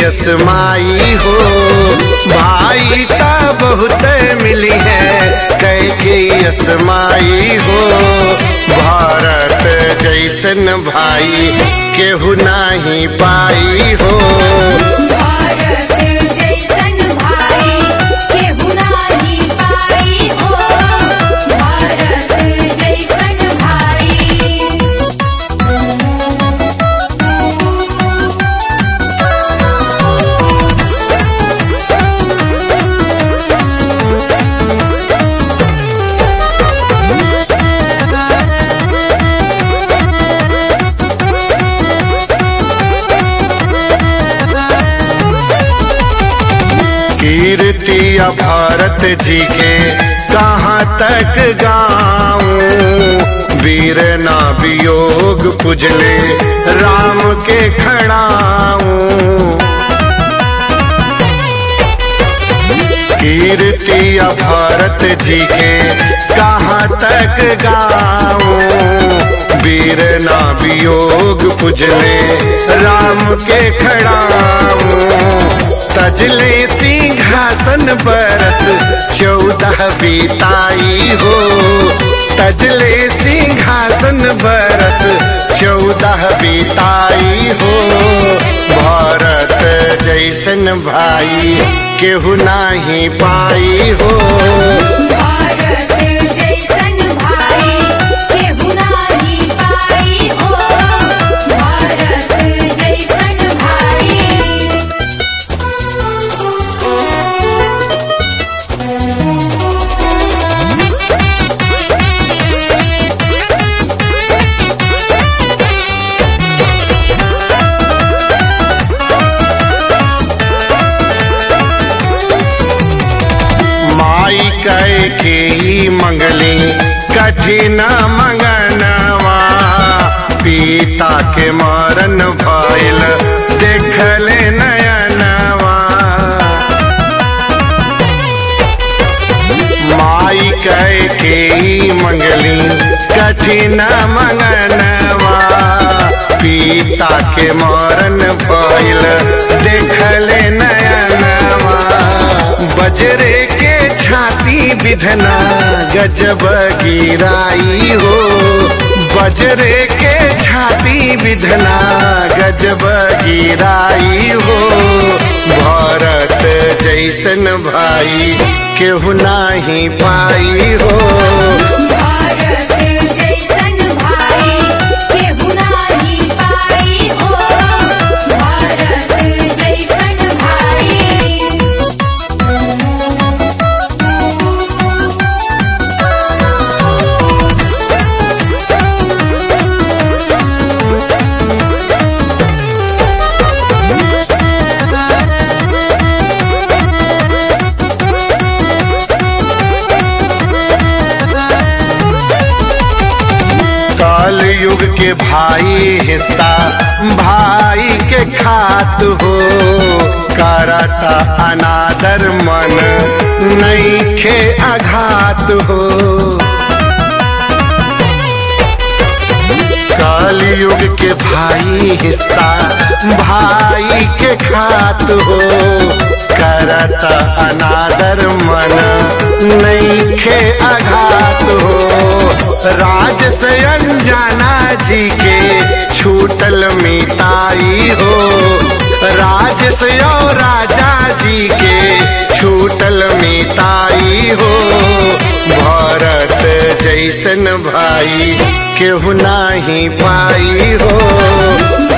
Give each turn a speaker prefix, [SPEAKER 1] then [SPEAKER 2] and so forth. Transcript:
[SPEAKER 1] असमाई हो भाई ता बहुत मिली है कैके असमाई हो भारत जैसन भाई केहू नाही पाई हो
[SPEAKER 2] भारत जैसन भाई केहू नाही पाई हो भारत जैसन भाई
[SPEAKER 1] कीर्ति भारत जी के कहाँ तक गाऊं वीर ना वियोग पुजले राम के खड़ाऊं कीर्ति भारत जी के कहाँ तक गाऊं वीर ना वियोग पुजले राम के खड़ाऊं तजले सिंहासन बरस चौदह बीताई हो तजले सिंहासन बरस चौदह बीताई हो भारत जैसन भाई केहू नाही पाई हो
[SPEAKER 2] भारत जैसन भाई केहू नाही पाई हो भारत जैसन भाई
[SPEAKER 1] माई कह के ही मंगली कठिन मंगनवा पिता के मरन भइल देखल नयनवा माई कह के ही मंगली कठिन मंगनवा पिता के मरन भइल देखल नयनवा बजरे के छाती विधना गजब गिराई हो बजरे के छाती विधना गजब गिराई हो भारत जैसन भाई केहू नाही पाई हो
[SPEAKER 2] भारत जैसन भाई केहू नाही पाई हो भारत जैसन भाई
[SPEAKER 1] काल युग के भाई हिस्सा भाई के खात हो करता अनादर मन नहीं खे आघात हो काल युग के भाई हिस्सा भाई के खात हो करता अनादर मन नहीं खे आघात हो राज से अनजाना जी के छूटल मिताई हो राज से और राजा जी के छूटल मिताई हो भारत जैसन भाई केहू नाही पाई हो